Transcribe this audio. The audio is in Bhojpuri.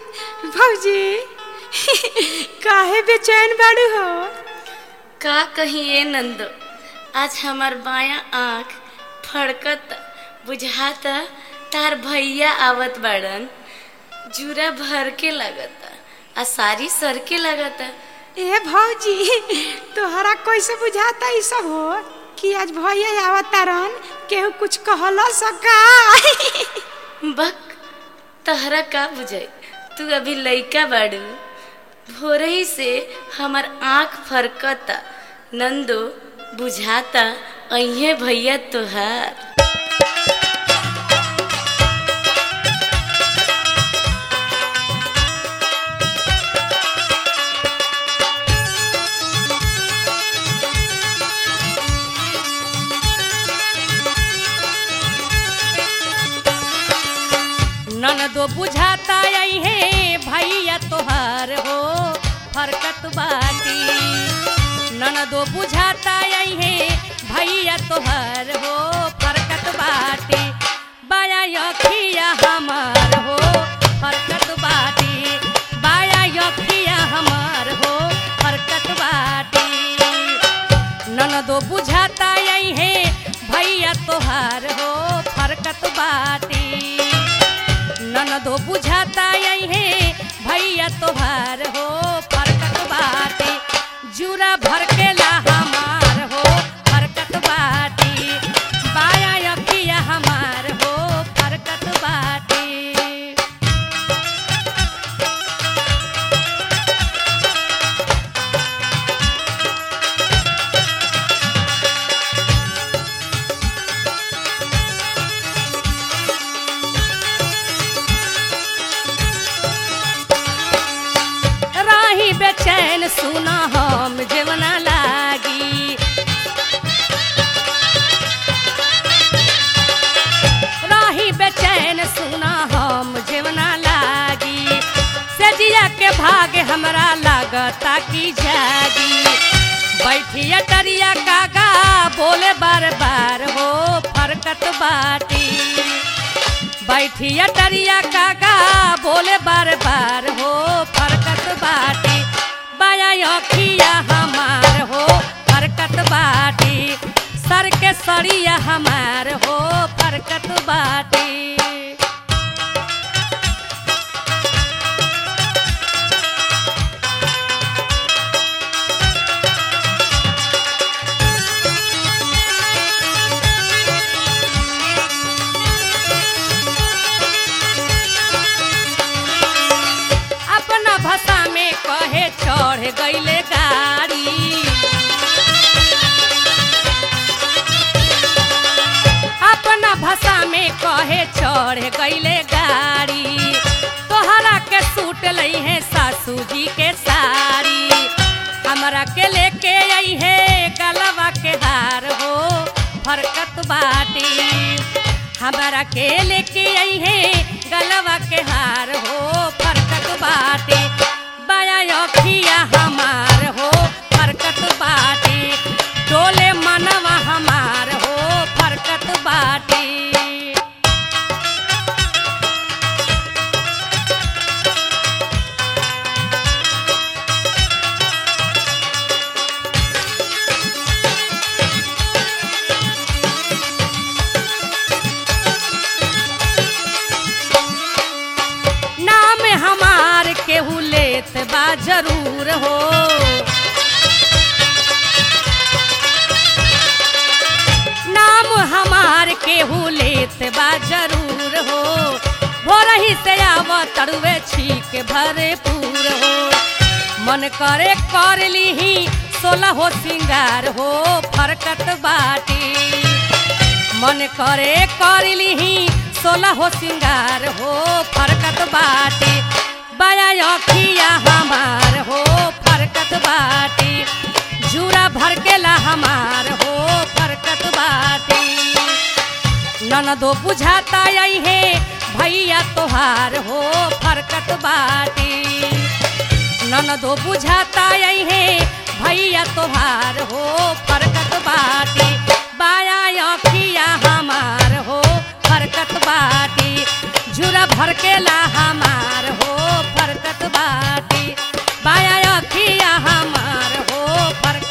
भौजी काहे बेचैन बाड़ू हो का कहिए नंदो आज हमार बाया आँख फड़कत बुझाता तार भैया आवत बाड़न जूरा भर के लगता आ सारी सर के लगता ए भौजी तोहरा कैसे बुझाता ई सब हो कि आज भैया आवत तारन केहू कुछ कहला सका बक तहरा का बुझाई तू अभी लइका बाड़ू भोरही से हमार आँख फरकता नंदो बुझाता अहे भैया तोहार ननदो बुझाता आई है भैया तोहार हो फरकत बाटी ननदो बुझाता आई है भैया तोहार हो फरकत बाटी बाया यखिया हमार हो फरकत बाटी बाया यखिया हमार हो फरकत बाटी ननदो बुझाता आई है भैया तोहार हो फरकत बाटी ननदो बुझाता आई है भैया तोहार हो फरकत बाटी जूरा भर के ला हमार हो फरकत बाटी बाया यकिया हमार हो फरकत बाटी राही बेचैन सुना हम जेवना लागी राही बेचैन सुना हम जेवना लागी सजिया के भाग हमरा लागता की जागी बैठिया टरिया कागा बोले बार बार हो फरकत बाटी बैठिया टरिया काका बोले बार बार हो फरकत बाटी बाया अखिया हमार हो फरकत बाटी सर के सरिया हमार हो फरकत बाटी अपना भाषा में कहे चढ़ गईले गाड़ी अपना भाषा में कहे चढ़ गईले गाड़ी तोहरा के सूट लई है सासू जी के साड़ी हमरा के लेके आई है गलवा के हार हो फरकत बाटी हमारा के लेके आई है गलवा के हार हो फरकत बाटी बाया अखिया हमार हो फरकत बाटी डोले मनवा हमार हो फरकत बाटी नाम हमार केहू लेत बा जरूर हो नाम हमार केहू लेत बा जरूर हो भोरही से आव तड़ुए छीक भरपूर हो मन करे कर लीही सोलह हो सिंगार हो फरकत बाटी मन करे कर लीही सोलह हो सिंगार हो फरकत बाटी बाया अखिया हमार हो फरकत बाटी जूरा भर के ला हमार हो फरकत बाटी ननदो बुझाता आई है भैया तोहार हो फरकत बाटी ननदो बुझाता आई है भैया तोहार हो फरकत बाटी बाया अखिया हमार हो फरकत बाटी झूरा भर के ला हमार हो फरकत बाटी बाया अखिया हमार हो फरकत